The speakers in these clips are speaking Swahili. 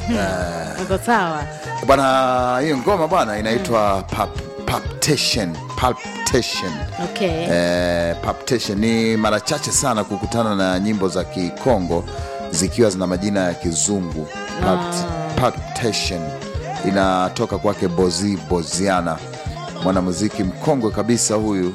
uko sawa bwana hiyo ngoma bwana inaitwa Palp- palpitation palpitation okay eh, palpitation ni mara chache sana kukutana na nyimbo za kikongo zikiwa zina majina ya kizungu Palp- palpitation inatoka kwake bozi boziana mwanamuziki mkongwe kabisa huyu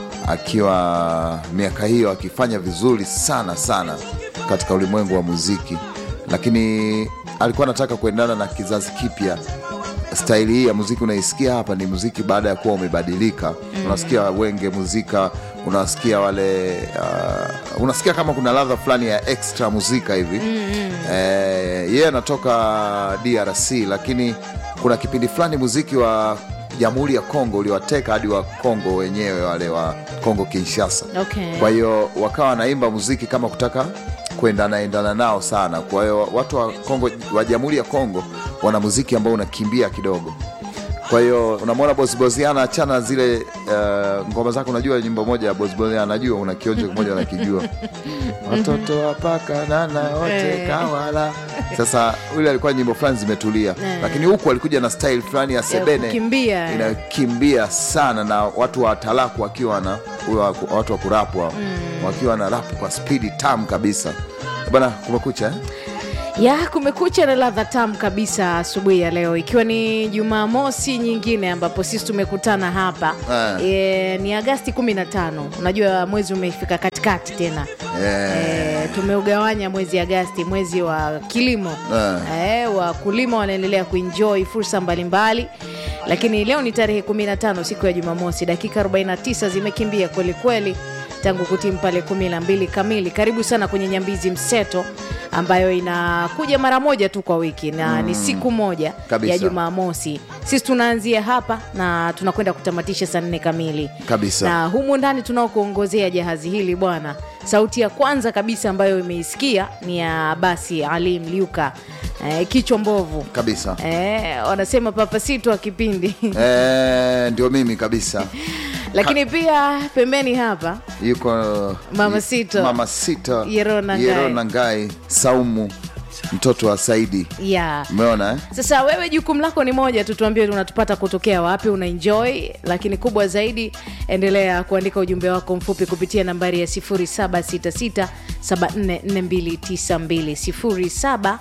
akiwa miaka hiyo akifanya vizuri sana sana katika ulimwengu wa muziki lakini alikuwa anataka kuendana na kizazi kipya staili hii ya muziki unaisikia hapa ni muziki baada ya kuwa umebadilika mm. unasikia wenge muzika unasikia wale uh, unasikia kama kuna ladha fulani ya extra muzika hivi mm. eh, yeye anatoka drc lakini kuna kipindi fulani muziki wa jamhuri ya kongo uliwateka hadi wa kongo wenyewe wale wa kongo kinshasa Okay. kwa hiyo wakawa wanaimba muziki kama kutaka kuendana endana nao sana kwa hiyo watu wa kongo wa jamhuri ya kongo wana muziki ambao unakimbia kidogo kwa hiyo unamwona bosbosiana achana zile uh, ngoma zake unajua nyimbo moja ya bosbosiana najua una kionjo kimoja unakijua watoto wapakanana wote Eh. kawala sasa ule alikuwa nyimbo fulani zimetulia Eh. lakini huku alikuja na style fulani ya sebene kukimbia, eh. inakimbia sana na watu wa talaku wakiwa na wa- watu wa kurapwa mm. wakiwa na rapu kwa spidi tam kabisa bana kumekucha eh? ya kumekucha na ladha tamu kabisa asubuhi ya leo ikiwa ni jumamosi nyingine ambapo sisi tumekutana hapa Ah. e, ni agasti 15 unajua mwezi umefika katikati tena Eh. e, tumeugawanya mwezi agasti mwezi wa kilimo Ah. e, wakulima wanaendelea kuenjoy fursa mbalimbali lakini leo ni tarehe 15 siku ya jumamosi dakika 49 zimekimbia kwelikweli tangu kutimu pale kumi na mbili kamili karibu sana kwenye nyambizi mseto ambayo inakuja mara moja tu kwa wiki na ni siku moja Kabisa. ya jumamosi sisi tunaanzia hapa na tunakwenda kutamatisha saa nne kamili Kabisa. na humu ndani tunaokuongozea jahazi hili bwana sauti ya kwanza kabisa ambayo imeisikia ni ya basi ali mliuka eh, kichwa mbovu kabisa eh, wanasema papasito wa kipindi eh, ndio mimi kabisa lakini pia pembeni hapa yuko Mama Sito. mama sita Yerona Ngai. Yerona ngai saumu mtoto wa saidi ya umeona eh? sasa wewe jukumu lako ni moja tu tuambie unatupata kutokea wapi una enjoy lakini kubwa zaidi endelea kuandika ujumbe wako mfupi kupitia nambari ya 766744292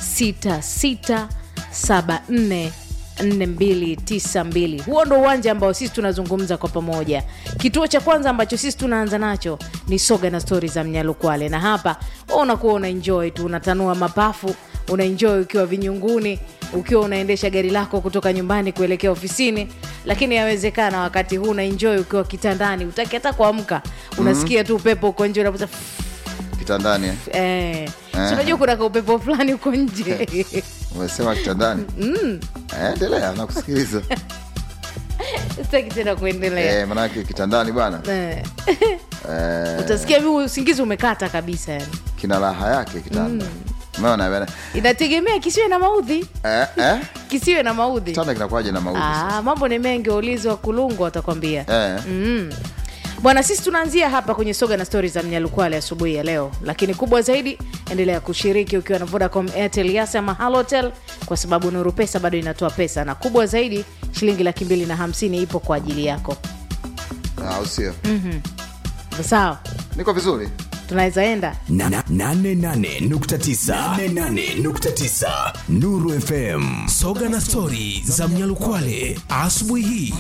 0766744292 huo ndo uwanja ambao sisi tunazungumza kwa pamoja kituo cha kwanza ambacho sisi tunaanza nacho ni soga na stori za mnyalukwale na hapa wewe unakuwa una enjoy tu unatanua mapafu unaenjoy ukiwa vinyunguni ukiwa unaendesha gari lako kutoka nyumbani kuelekea ofisini lakini yawezekana wakati huu unaenjoy ukiwa kitandani utaki hata kuamka unasikia tu upepo uko nje unapuza kitandani eh? eh. Si unajua kuna kaupepo fulani uko nje umesema kitandani Eh, endelea nakusikiliza sitaki tena kuendelea eh, manake kitandani bwana eh. eh, utasikia mi usingizi umekata kabisa yani kina raha yake kitanda umeona bwana inategemea kisiwe na maudhi eh, eh? kisiwe na maudhi kitanda kinakuwaje na maudhi sasa? ah, mambo ni mengi waulizi wa kulungu watakwambia eh. mm. bwana sisi tunaanzia hapa kwenye soga na stori za mnyalukwale asubuhi ya leo lakini kubwa zaidi endelea kushiriki ukiwa na vodacom airtel yas ama halotel kwa sababu nuru pesa bado inatoa pesa na kubwa zaidi shilingi laki mbili na hamsini ipo kwa ajili yako Ah, au sio sawa niko vizuri tunaweza enda Na- na- nane nane nukta tisa. Nane nane nukta tisa. Nuru FM soga na stori za Mnyalukwale asubuhi hii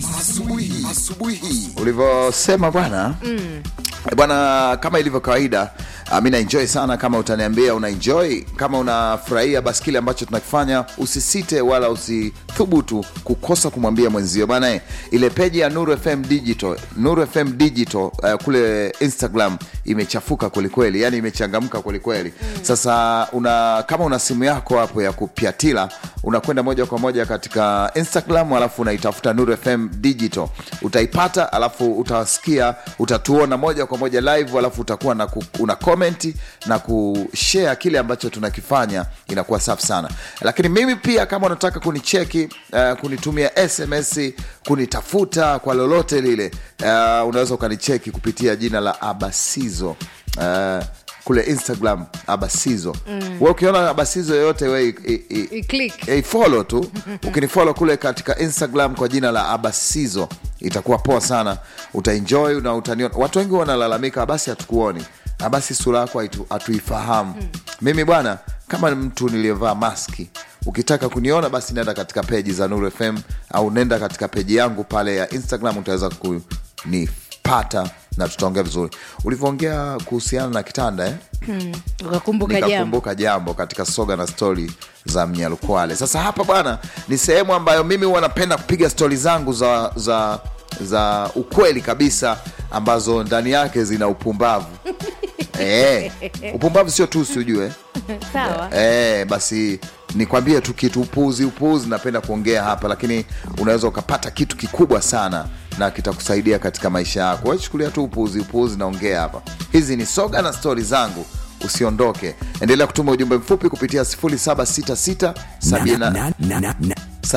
ulivyosema bwana mm. bwana kama ilivyo kawaida uh, mi naenjoy sana kama utaniambia una enjoy kama unafurahia basi kile ambacho tunakifanya usisite wala usithubutu kukosa kumwambia mwenzio bana eh, ile peji ya nuru fm digital nuru fm digital uh, kule instagram imechafuka kwelikweli yani imechangamka kwelikweli mm. sasa una kama una simu yako hapo ya kupyatila unakwenda moja kwa moja katika instagram alafu unaitafuta nuru fm digital utaipata alafu utawasikia utatuona moja kwa moja live alafu utakuwa na ku, una komenti na kushare kile ambacho tunakifanya inakuwa safi sana lakini mimi pia kama unataka kunicheki uh, kunitumia sms kunitafuta kwa lolote lile uh, unaweza ukanicheki kupitia jina la abasizo uh, kule instagram abasizo mm. we ukiona abasizo yoyote we i- i- i- I-click. Eh, follow tu ukinifollow kule katika instagram kwa jina la abasizo itakuwa poa sana utaenjoy na utaniona watu wengi wanalalamika basi hatukuoni basi sura yako haitu- hatuifahamu mimi bwana kama ni mtu niliyevaa maski ukitaka kuniona basi nenda katika peji za nuru fm au nenda katika peji yangu pale ya instagram utaweza kunipata na tutaongea vizuri ulivyoongea kuhusiana na kitanda eh? ukakumbuka jambo nikakumbuka jambo katika soga na stori za mnyalukwale sasa hapa bwana ni sehemu ambayo mimi huwa napenda kupiga stori zangu za za za ukweli kabisa ambazo ndani yake zina upumbavu e, upumbavu sio tusi ujue sawa e, basi nikwambie tu kitu upuzi upuzi napenda kuongea hapa lakini unaweza ukapata kitu kikubwa sana na kitakusaidia katika maisha yako wachukulia tu upuzi upuzi naongea hapa hizi ni soga na stori zangu usiondoke endelea kutuma ujumbe mfupi kupitia 0766 Na- na- na- na- na-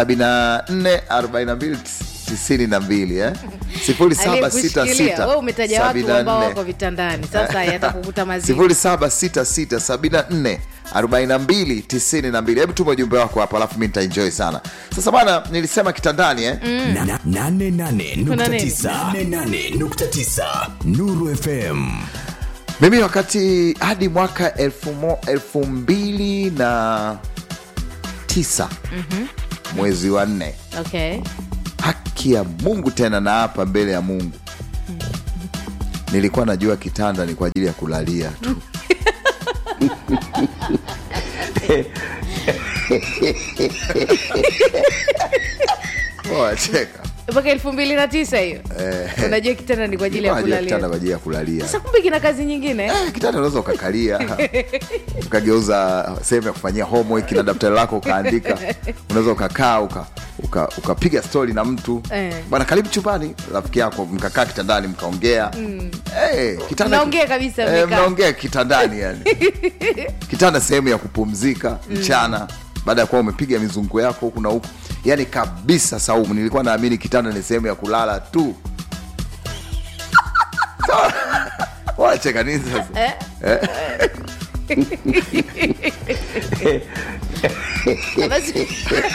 744292 eh? Aliyekushikilia, wewe umetaja watu ambao 74. wako vitandani sasa yatakukuta mazito 0766744292 hebu tuma ujumbe wako hapo alafu mi nitaenjoy sana sasa bana nilisema kitandani eh? na- na- nane nane nukta Kuna nini? tisa. Nane nane nukta tisa. Nuru FM mimi wakati hadi mwaka elfu, mo, elfu mbili na tisa mwezi wa nne okay haki ya mungu tena na hapa mbele ya mungu nilikuwa najua kitanda ni kwa ajili ya kulalia tu wacheka mpaka elfu mbili na tisa hiyo unajua kitanda ni kwa ajili ya kitanda kwa kulalia ajili ya kulalia sasa kumbe kina kazi nyingine Eh, kitanda unaweza ukakalia ukageuza sehemu ya kufanyia homework na daftari lako ukaandika unaweza ukakaa uka uka- ukapiga stori na mtu Eh. bwana karibu chumbani rafiki yako mkakaa kitandani mkaongea Eh, kitanda- Mnaongea kabisa, Eh, mmekaa. mnaongea kitandani yani kitanda sehemu ya kupumzika mchana baada ya kuwa umepiga mizunguko yako huku na huku yani kabisa saumu nilikuwa naamini kitanda ni sehemu ya kulala tu wacheka nini sasa basi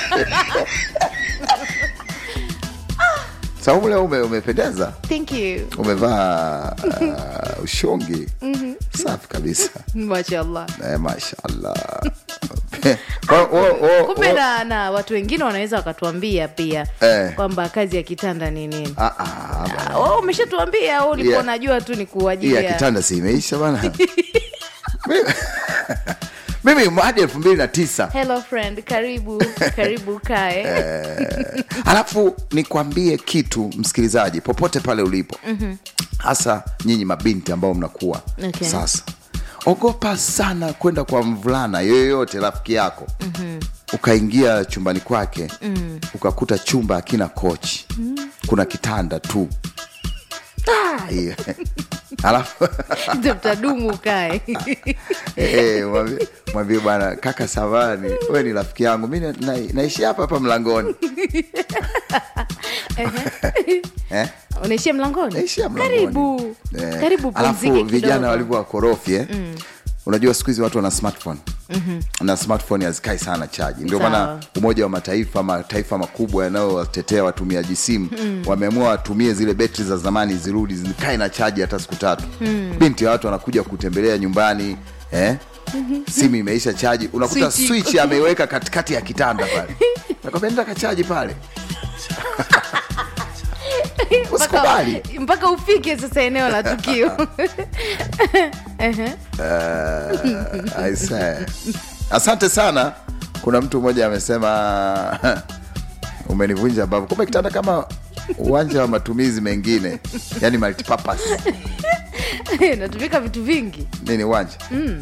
saumu leo ume, umependeza thank you umevaa uh, ushongi safi kabisa mashallah eh, mashallah Kwa- o- o- kumbe o- na, na watu wengine wanaweza wakatuambia pia Eh. kwamba kazi ya kitanda ni nini Ah, ah, bwana. oh, umeshatuambia au ulikuwa Yeah. unajua tu ni kwa hii ajili ya ya kitanda si imeisha bana Mimi- mimi hadi elfu mbili na tisa hello friend karibu karibu kae alafu nikwambie kitu msikilizaji popote pale ulipo hasa nyinyi mabinti ambao mnakuwa Okay. sasa ogopa sana kwenda kwa mvulana yoyote rafiki yako ukaingia chumbani kwake ukakuta chumba akina kochi kuna kitanda tu Ah, hiyo. alafu Ndio mtadumu kae Eh, mwambie- mwambie bwana kaka samani we ni rafiki yangu mi na, na, naishi hapa hapa mlangoni eh? unaishia mlangoni naishia mlangoni karibu Eh, karibu alafu pumzike vijana kidogo. walivyo wakorofi eh? unajua siku hizi watu wana smartphone na smartphone hazikai sana chaji ndio Sawa. maana umoja wa mataifa mataifa makubwa yanayowatetea watumiaji simu wameamua watumie zile betri za zamani zirudi zikae na chaji hata siku tatu binti ya watu wanakuja kutembelea nyumbani eh? simu imeisha chaji unakuta Switch. switch ameiweka katikati ya kitanda pale nakwambia nenda kachaji pale usikubali mpaka, mpaka ufike sasa eneo la tukio I say. asante sana kuna mtu mmoja amesema umenivunja mbavu kumbe kitanda kama uwanja wa matumizi mengine yani multipurpose natumika vitu vingi nini uwanja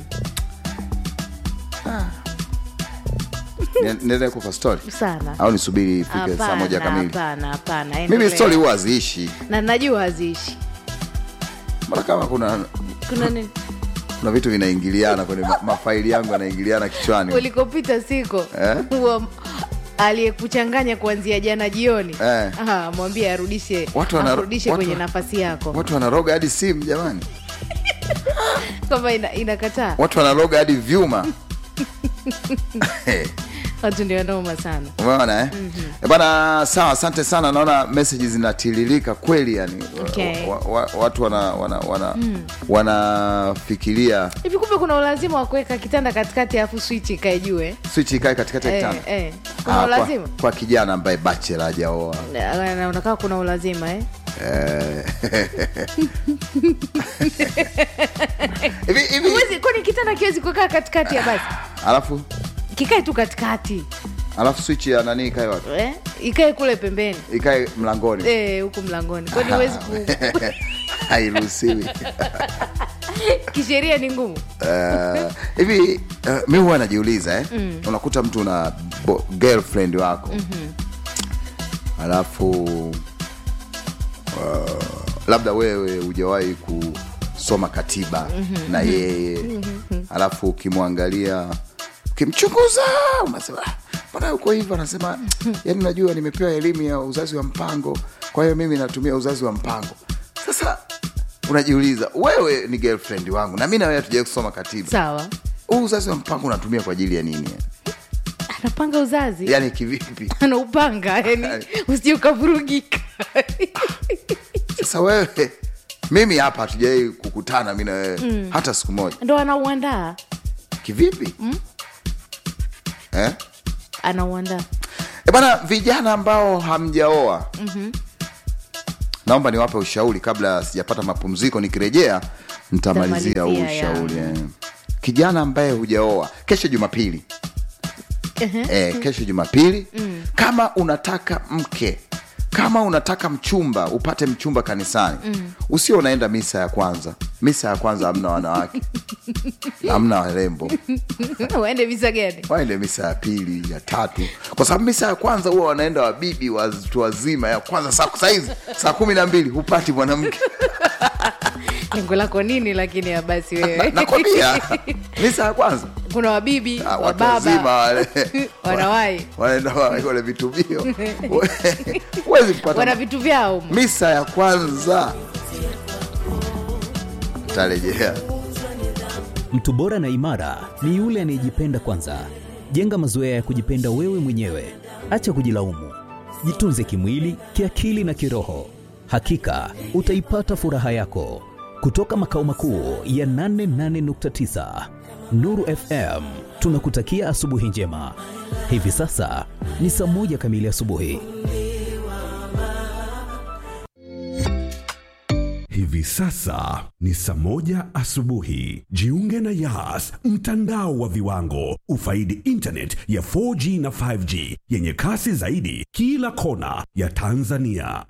Ah. Ni- niendelee kupa story sana au nisubiri ifike saa moja Hapana, kamili hapana hapana mimi endelea. story huwa haziishi na najua haziishi mbona kama kuna kuna nini kuna vitu vinaingiliana kwenye ma, mafaili yangu yanaingiliana kichwani ulikopita siko Eh? huo aliyekuchanganya kuanzia jana jioni Eh. Aha, mwambie arudishe Watu wana- arudishe watu- kwenye nafasi yako watu wanaroga hadi simu jamani kwamba ina, inakataa watu wanaloga hadi vyuma watu ndio noma sana umeona eh? mm-hmm. bana sawa asante sana naona meseji zinatiririka kweli yani Okay. wa, wa, watu wana wana wana wanafikiria hivi kumbe kuna ulazima wa kuweka kitanda katikati alafu switch ikae juu eh? switch ikae katikati ya Eh, kitanda eh. kuna Ah, ulazima kwa, kwa kijana ambaye bachela hajaoa Na- unakaa kuna ulazima eh? Eh. hivi hivi Huwezi- kwani kitanda kiwezi kukaa katikati ya basi alafu kikae tu katikati alafu switch ya nani ikae wapi eh? ikae kule pembeni ikae mlangoni Eh, huku mlangoni kwani huwezi ku... hairuhusiwi kisheria ni ngumu Eh, hivi uh, mi huwa najiuliza eh? unakuta mtu na bo- girlfriend wako alafu uh, labda wewe hujawahi kusoma katiba na yeye alafu ukimwangalia ukimchunguza unasema "Ah, mbona uko hivyo anasema yani unajua nimepewa elimu ya uzazi wa mpango kwa hiyo mimi natumia uzazi wa mpango sasa unajiuliza wewe ni girlfriend wangu na mi na wewe hatujawai kusoma katiba sawa huu uzazi wa mpango unatumia kwa ajili ya nini anapanga uzazi yani kivipi anaupanga yani usije ukavurugika sasa wewe mimi hapa hatujawai kukutana mi na wewe hata siku moja ndo anauandaa kivipi eh? anauandaa E bana, vijana ambao hamjaoa naomba niwape ushauri kabla sijapata mapumziko. Nikirejea nitamalizia huu Nitamalizia, ya. ushauri eh. Kijana ambaye hujaoa, kesho Jumapili eh, kesho Jumapili kama unataka mke kama unataka mchumba upate mchumba kanisani usio unaenda misa ya kwanza misa ya kwanza hamna wanawake hamna warembo waende visa gani waende misa ya pili ya tatu kwa sababu misa ya kwanza huwa wanaenda wabibi watu wazima ya kwanza saa saizi saa kumi na mbili hupati mwanamke lengo lako nini lakini ya basi Na- wewe nakwambia misa ya kwanza kuna wabibi ah, watu wazima wababa wale wanawai wanaenda wa- wale vitubio huwezi kupata wana vitu vyao misa ya kwanza tarejea Mtu bora na imara ni yule anayejipenda kwanza. Jenga mazoea ya kujipenda wewe mwenyewe, acha kujilaumu. Jitunze kimwili, kiakili na kiroho. Hakika utaipata furaha yako. Kutoka makao makuu ya 88.9 Nuru FM, tunakutakia asubuhi njema. Hivi sasa ni saa moja kamili asubuhi. Hivi sasa ni saa moja asubuhi. Jiunge na Yas, mtandao wa viwango. Ufaidi internet ya 4G na 5G yenye kasi zaidi kila kona ya Tanzania.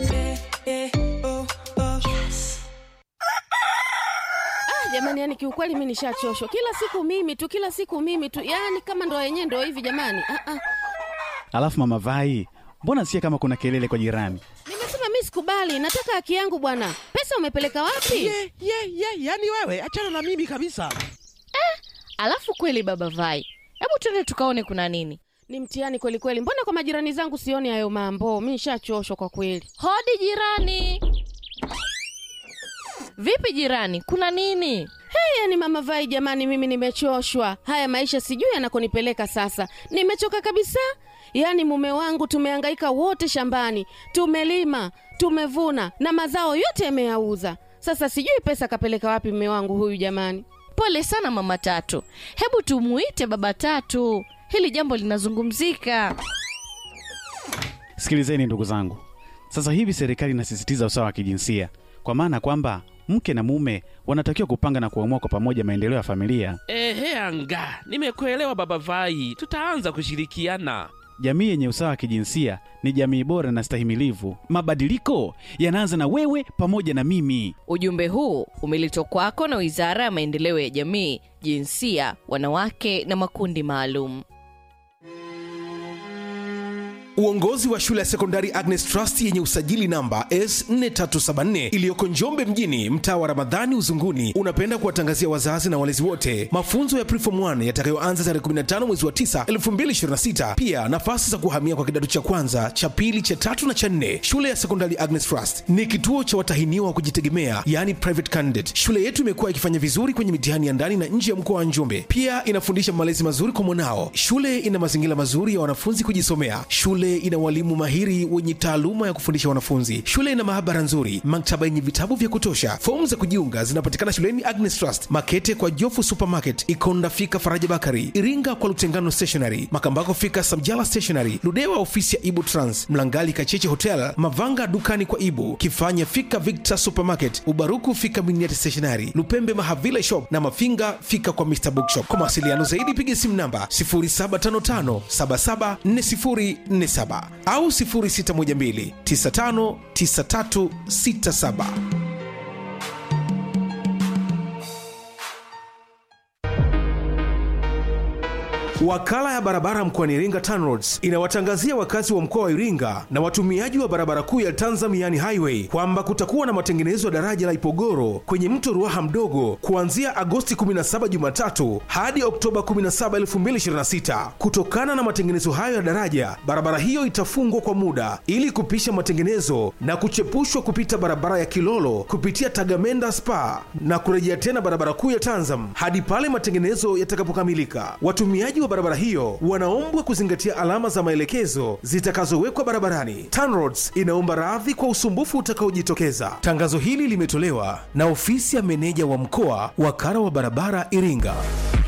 jamani yani kiukweli mi nishachoshwa kila siku mimi tu kila siku mimi tu yani kama ndo yenyewe ndo hivi jamani ah, ah. Alafu mama Vai, mbona sikia kama kuna kelele kwa jirani? nimesema mi sikubali nataka haki yangu bwana pesa umepeleka wapi ye ye ye yani wewe achana na mimi kabisa Alafu kweli baba Vai, hebu tuende tukaone kuna nini. ni mtihani kweli kweli mbona kwa majirani zangu sioni hayo mambo mi nishachoshwa kwa kweli Hodi jirani. Vipi jirani, kuna nini? hey, yani mama vai jamani mimi nimechoshwa haya maisha sijui yanakonipeleka sasa nimechoka kabisa yaani mume wangu tumehangaika wote shambani tumelima tumevuna na mazao yote yameyauza sasa sijui pesa kapeleka wapi mume wangu huyu jamani Pole sana mama Tatu, hebu tumuite baba Tatu, hili jambo linazungumzika. Sikilizeni ndugu zangu, sasa hivi serikali inasisitiza usawa wa kijinsia, kwa maana kwamba mke na mume wanatakiwa kupanga na kuamua kwa pamoja maendeleo ya familia. ehe anga nimekuelewa baba vai tutaanza kushirikiana Jamii yenye usawa wa kijinsia ni jamii bora na stahimilivu. Mabadiliko yanaanza na wewe pamoja na mimi. Ujumbe huu umeletwa kwako na Wizara ya Maendeleo ya Jamii, Jinsia, Wanawake na Makundi Maalum. Uongozi wa shule ya sekondari Agnes Trust yenye usajili namba S4374 iliyoko Njombe mjini, mtaa wa Ramadhani Uzunguni, unapenda kuwatangazia wazazi na walezi wote mafunzo ya Preform 1 yatakayoanza tarehe 15 mwezi wa 9 2026. Pia nafasi za kuhamia kwa kidato cha kwanza, cha pili, cha tatu na cha nne. Shule ya sekondari Agnes Trust ni kituo cha watahiniwa wa kujitegemea, yani private candidate. Shule yetu imekuwa ikifanya vizuri kwenye mitihani ya ndani na nje ya mkoa wa Njombe. Pia inafundisha malezi mazuri kwa mwanao. Shule ina mazingira mazuri ya wanafunzi kujisomea. Shule ina walimu mahiri wenye taaluma ya kufundisha wanafunzi. Shule ina maabara nzuri, maktaba yenye vitabu vya kutosha. Fomu za kujiunga zinapatikana shuleni Agnes Trust, Makete kwa Jofu Supermarket, Ikonda fika Faraja Bakari, Iringa kwa Lutengano Stationery, Makambako fika Samjala Stationery, Ludewa ofisi ya Ibu Trans, Mlangali Kacheche Hotel, Mavanga dukani kwa Ibu, Kifanya fika Victor Supermarket, Ubaruku fika Miniati Stationery, Lupembe Mahavila Shop na Mafinga fika kwa Mr Bookshop. Kwa mawasiliano zaidi piga simu namba 0755774047 au 0612959367. Wakala ya barabara mkoani Iringa TANROADS inawatangazia wakazi wa mkoa wa Iringa na watumiaji wa barabara kuu ya Tanzam yani highway kwamba kutakuwa na matengenezo ya daraja la Ipogoro kwenye mto Ruaha mdogo kuanzia Agosti 17 Jumatatu hadi Oktoba 17, 2026. Kutokana na matengenezo hayo ya daraja, barabara hiyo itafungwa kwa muda ili kupisha matengenezo na kuchepushwa kupita barabara ya Kilolo kupitia Tagamenda Spa na kurejea tena barabara kuu ya Tanzam hadi pale matengenezo yatakapokamilika. Watumiaji wa barabara hiyo wanaombwa kuzingatia alama za maelekezo zitakazowekwa barabarani. TANROADS inaomba radhi kwa usumbufu utakaojitokeza. Tangazo hili limetolewa na ofisi ya meneja wa mkoa wakala wa barabara Iringa.